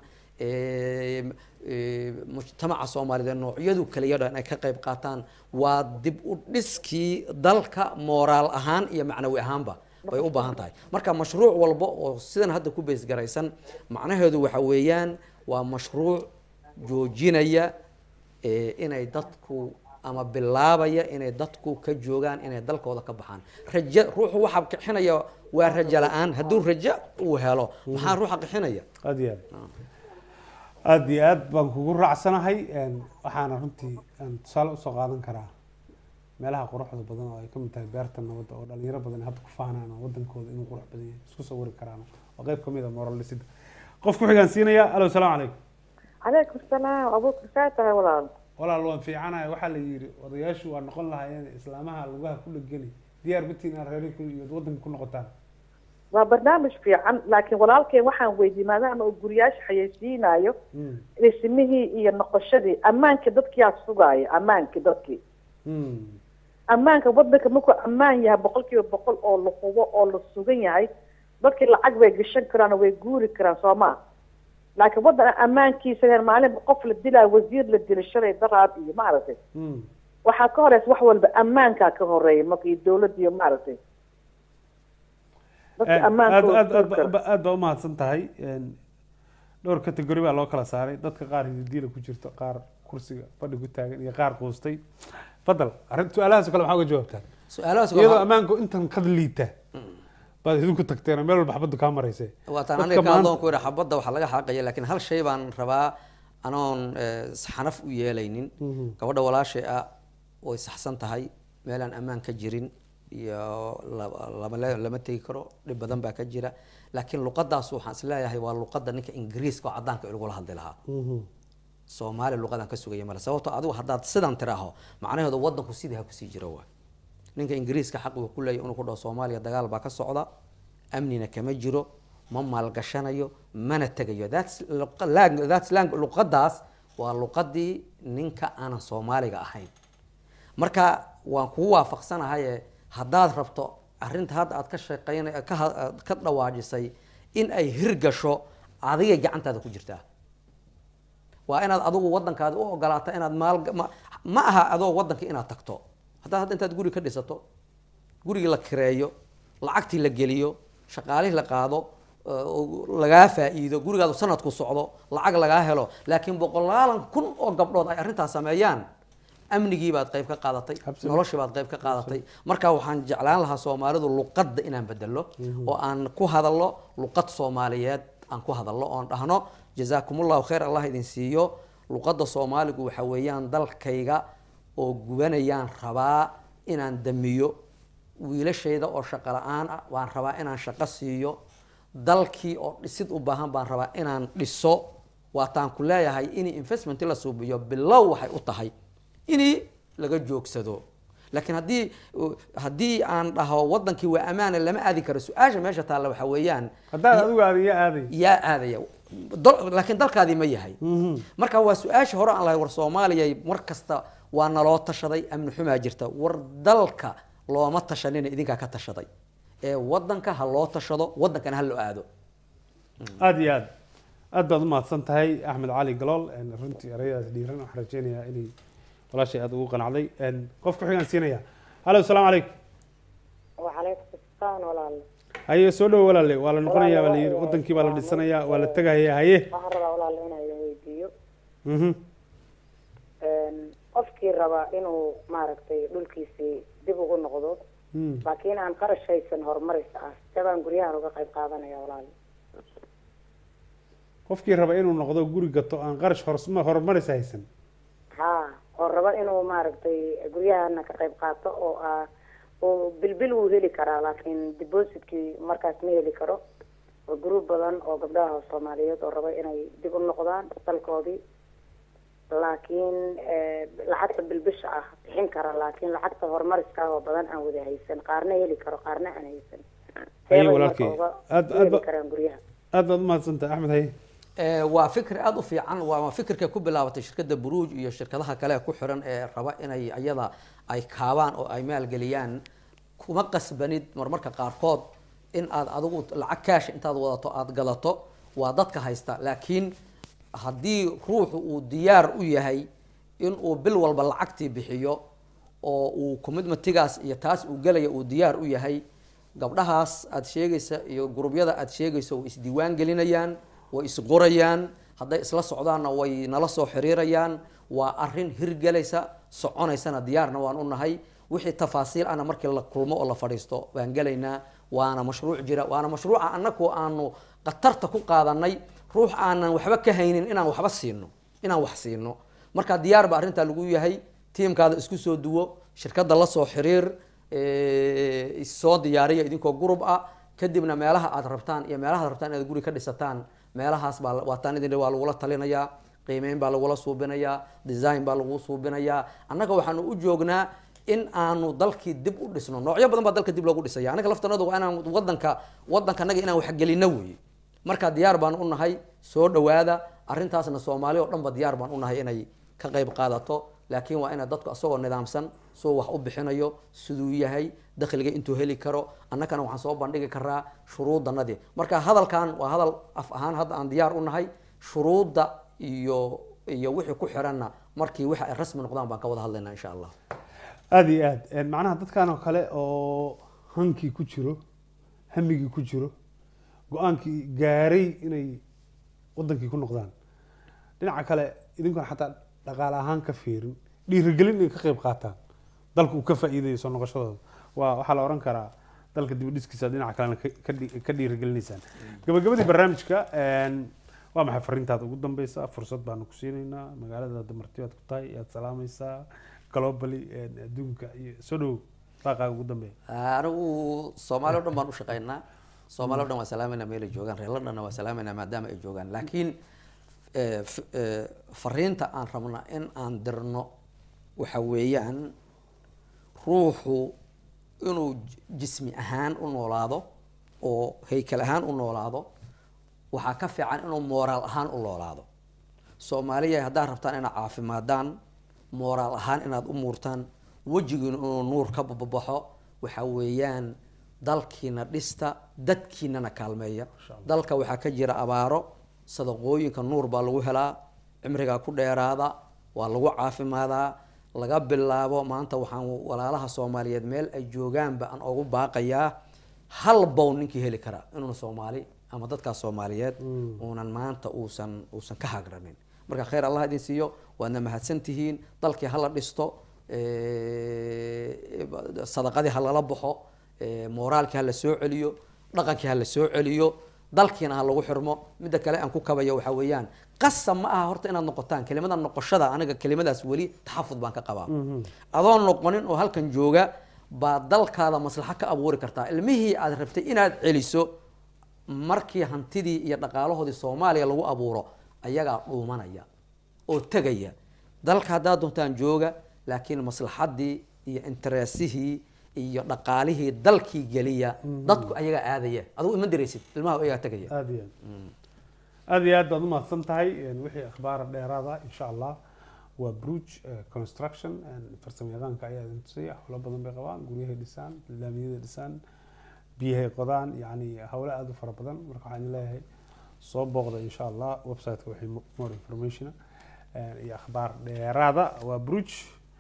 mujtamaca soomaaliyeed noocyadu kaliya dhan ay ka qayb qaataan waa dib u dhiskii dalka mooraal ahaan iyo macnawi ahaanba bay u baahan tahay marka mashruuc walba oo sidan hadda ku beesgaraysan macnaheedu waxa weeyaan waa mashruuc joojinaya inay dadku ama bilaabaya inay dadku ka joogaan inay dalkooda ka baxaan raja ruuxu waxaa qixinaya waa rajo la-aan hadduu rajo uu helo maxaa ruuxa qixinaya aada iyo aad aada iyo aad baan kugu raacsanahay waxaana runtii aan tusaale usoo qaadan karaa meelaha quruxda badan oo ay ka mid tahay beerta nabadda oo dhalinyaro badan hadda ku faanaan oo wadankooda inuu qurux badan yahay isku sawiri karaan waa qayb kamid a moral dhisida qof ku xigaan siinaya alo salaamu calaykum calaykum salaam abuukar saa tahay walaal walaal waan fiicanahay waxaa la yidhi odayaashu waa noqon lahaayeen islaamaha lugaha ku dhegeli diyaar batiin aad reeri iyo wadanka ku noqotaan waa barnaamij fiican laakiin walaalkeen waxaan weydiiyey maadaama uu guriyaasha xayeysiinayo dhismihii iyo noqoshadii ammaanka dadkiyaa sugaaya ammaankii dadkii ammaanka wadanka markuu ammaan yahay boqol kiiba boqol oo la hubo oo la sugan yahay dadkii lacag bay gashan karaan oo way guuri karaan soo maa laakiin waddan ammaankiisa maalinba qof la dilaayo wasiir la dila shalay daraad iyo maaragtay waxaa ka horeysa wax walba ammaankaa ka horeeya marka iyo dawladda iyo maaragtay aad aad aad baa umahadsan tahay dhowr category baa loo kala saaray dadka qaar hididiila ku jirto qaar kursiga fadhi ku taagan iyo qaar quustay fadal arrin su-aalahaas kale maxaa uga jawaabtaan su-aalahaas iyadoo ammaanku intan kad liita baad idinku tagteen meel walba xabaddu kaa marayse waataan aniga ka adoon ku yidhi xabadda waxaa laga xaaqaya laakiin hal shay baan rabaa anoon xanaf u yeelaynin gabadha walaashay ah way saxsan tahay meelaan ammaan ka jirin iyo lama lama tegi karo dhib badan baa ka jira laakiin luqadaas waxaan isleeyahay waa luqada ninka ingiriiska oo caddaanka ilagula hadli lahaa soomaali luqadan ka sugaya male sababto adigu haddaad sidan tiraaho macnaheedu wadanku sidii ha kusii jiro waay ninka ingiriiska xaq uu ku leeyahy inuu ku dhaho soomaaliya dagaal baa ka socda amnina kama jiro ma maalgashanayo mana tegayo thats thats luqadaas waa luqadii ninka aanan soomaaliga ahayn marka waan kugu waafaqsanahaye haddaad rabto arrinta hadda aad ka shaqeyn ka dhawaajisay in ay hirgasho adigay gacantaada ku jirtaa waa inaad adigu wadankaadi u ogolaato inaad maal ma aha adoo wadanka inaad tagto haddaad hadda intaad guri ka dhisato gurigii la kireeyo lacagtii la geliyo shaqaalihii la qaado lagaa faa-iido gurigaadu sanadku socdo lacag lagaa helo laakiin boqolaalan kun oo gabdhood ay arrintaas sameeyaan amnigii baad qayb ka qaadatay noloshii baad qayb ka qaadatay marka waxaan jeclaan lahaa soomaalidu luqadda inaan bedelo oo aan ku hadalno luqad soomaaliyeed aan ku hadalno oon dhahno jazaakumullahu khayr allah idin siiyo luqadda soomaaligu waxa weeyaan dalkayga oo gubanayaan rabaa inaan damiyo wiilashayda oo shaqo la-aan ah waan rabaa inaan shaqo siiyo dalkii oo dhisid u baahan baan rabaa inaan dhiso waataan ku leeyahay in investment la suubiyo bilow waxay u tahay in laga joogsado laakiin haddii haddii aan dhaho wadankii waa amaana lama aadi karo su-aasha meesha taalla waxa weeyaan haddaad adigu aadin yaa aaday yaa aadaya dal- laakiin dalkaadii ma yahay marka waa su-aasha hore aan lahay war soomaaliya mar kasta waa naloo tashaday amni xumaa jirta war dalka looma tashanina idinkaa ka tashaday ee wadanka ha loo tashado wadankana ha loo aado aada iyo aad aad baad umahadsan tahay axmed cali galool een, runtii erayadaas dhiiran waxaan rajeynayaa inay walaashay aada ugu qanacday een, qofka xigaan siinaya halo asalaamu calaykum وعليكم السلام walaal haye soo dhowo walaale waa la noqonayaa baa la yidhi wadankii baa la dhisanayaa waa la tegaya haye waxaan rabaa walaal inaan idin weydiiyo mhm Een, qofkii raba inuu maaragtay dhulkiisii dib ugu noqdo Mm. laakiin aan qarash haysan horumarista ah jabaan guryahan uga qayb qaadanaya walaal qofkii raba inuu noqdo guri gato aan qarash horsma- horumaris haysan ha oo raba inuu maaragtay guryahana ka qayb qaato oo ah oo bilbil wuu heli karaa laakiin depositkii markaas ma heli karo waa gruub badan oo gabdhaha soomaaliyeed oo raba inay dib u noqdaan dalkoodii laakiin eh, lacagta bilbisha ah bixin kara laakiin lacagta horumariska ah oo badan aan wada haysan qaarna heli karo qaarna aan haysan Haye, Seebay marka walaalkay. uga- Aad- u aad heli ba- karaan guryaha aad baad umahadsan tahay axmed haye Ee, waa fikir aada u fiican waa fikirka ku bilaabatay shirkadda buruuj iyo shirkadaha kale ee ku xiran ee raba inay ayada ay kaabaan oo ay maalgeliyaan kuma qasbanid marmarka qaarkood in aad adigu lacag kaash intaad wadato aad gadato waa dadka haysta laakiin haddii ruuxu uu diyaar u yahay in uu bil walba lacagtii bixiyo oo uu commitmentigaas iyo taas uu gelaya uu diyaar u yahay gabdhahaas aad sheegaysa iyo gurubyada aad sheegaysa way isdiiwaan gelinayaan way isqorayaan hadday isla socdaanna way nala soo xiriirayaan waa arrin hirgelaysa soconaysana diyaarna waan u nahay wixii tafaasiil ana markii la kulmo oo la fadhiisto baan gelaynaa waana mashruuc jira waana mashruuca annagu aanu khatarta ku qaadanay ruux aanan waxba ka haynin inaan waxba siino inaan wax siino marka diyaar ba arrintaa lagu yahay tiimkaada isku soo duwo shirkadda la soo xiriir eh, soo diyaariya idinkoo gurub ah kadibna meelaha aad rabtaan iyo meelaha aad rabtaan inaad guri ka dhisataan meelahaas baa waataan idin waa lagula talinayaa qiimeyn baa lagula suubinayaa design baa lagu suubinayaa annaga waxaanu u joognaa in aanu dalkii dib u dhisno noocyo badan baa dalka dib loogu dhisaya annaga laftanadu waa inaan wadanka wadanka annaga inaan waxgelino weeye marka diyaar baan u nahay soo dhowaada arrintaasna soomaali oo dhan ba diyaar baan u nahay inay ka qayb qaadato laakiin waa ina dadku asagoo nidaamsan soo wax u bixinayo siduu yahay dakhliga intuu heli karo annagana waxaan soo bandhigi karaa shuruudanadii marka hadalkan waa hadal af ahaan hadda aan diyaar u nahay shuruudda iyo iyo wixii ku xiranna markii wixi ay rasmi noqdaan baan ka wada hadlaynaa insha allah aada iyo aad Een, macnaha dadkan oo kale oo hankii ku jiro hamigii ku jiro go-aankii gaaray inay wadankii ku noqdaan dhinaca kale idinkoon xataa dhaqaale ahaan ka fiirin dhiirigelin inay ka qayb qaataan dalka uu ka faa'iidayo soo noqoshadooda waa waxaa la oran karaa dalka dib u dhiskiisa dhinaca kalena ka- ka dhi- ka dhiirigelinaysaan gabagabadii barnaamijka een, waa maxay fariintaada ugu dambeysa fursad baanu ku siinaynaa magaalada damarti baad ku tahay yaad salaamaysaa globally een, adduunka iyo soo dhow raaqaaga ugu dambeeya anigu soomaali o dhan baan u shaqaynaa soomaali o dhan waa salaamayna meel ay joogaan reer londonna waa salaamayna maadaama ay joogaan laakiin eh, f- eh, fariinta aan rabna in aan dirno waxa weeyaan ruuxu inuu j- jismi ahaan u noolaado oo haykal ahaan u noolaado waxaa ka fiican inuu mooraal ahaan u noolaado soomaaliya haddaad rabtaan inaad caafimaadaan mooraal ahaan inaad u muurtaan wejigiina inuu nuur ka babaxo waxa weeyaan dalkiina dhista dadkiinana kaalmeeya dalka waxaa ka jira abaaro sadaqooyinka nuur baa lagu helaa cimrigaa ku dheeraada waa lagu caafimaadaa laga bilaabo maanta waxaan walaalaha soomaaliyeed meel ay joogaanba aan ugu baaqayaa hal bow ninkii heli karaa inuuna soomaali ama dadkaas soomaaliyeed uunan maanta uusan uusan ka hagranin marka khayr allah idin siiyo waadna mahadsan tihiin dalkii hala dhisto eh, sadaqadii ha lala baxo eh, mooraalkii ha la soo celiyo dhaqankii ha la soo celiyo dalkiina ha lagu xirmo midda kale aan ku kabayo waxaa weeyaan qasab ma aha horta inaad noqotaan kelimada noqoshada aniga kelimadaas weli taxafud baan ka qabaa adoon noqonin oo halkan jooga baa dalkaada maslaxo ka abuuri kartaa ilmihii aad rabtay inaad celiso markii hantidii iyo dhaqaalahoodii soomaaliya lagu abuuro ayagaa dhuumanaya oo tegaya dalka haddaad doontaan jooga laakiin maslaxadii iyo interesihii iyo dhaqaalihii dalkii geliya dadku ayagaa aadaya adigu ima diraysid ilmaha ayagaa tegaya aada iyo aad aada iyo aad baad umahadsan tahay wixii akhbaar dheeraada insha allah waa bruge construction farsamo yaqaanka ayaa idin tusaya howlo badan bay qabaan guryahay dhisaan laamiyada dhisaan biyahay qodaan yani howlo aada u fara badan marka waxaan leeyahay soo booqda insha allah websiteka waxay more information iyo akhbaar dheeraada waa bruge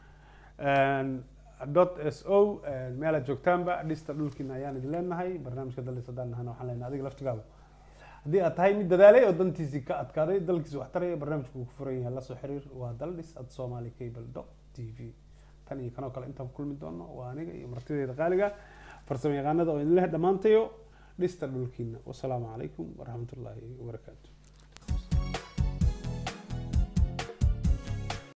dot s o meelaad joogtaanba dhista dhulkiina ayaan idin leenahay barnaamijka dalis haddaan nahana waxaan leenahay adiga laftigaaba haddii aad tahay mid dadaalay oo dantiisii ka adkaaday dalkiisa wax taraya barnaamijku uu ku furan yahay la soo xiriir waa daldhis at somali cable dot t v tan iyo kanoo kale intaan ku kulmi doono waa aniga iyo martideeda qaaliga farsamo yaqaanada oo idin leh dhammaantayo dhista dhulkiina wasalaamu calaykum waraxmatullaahi wabarakaatu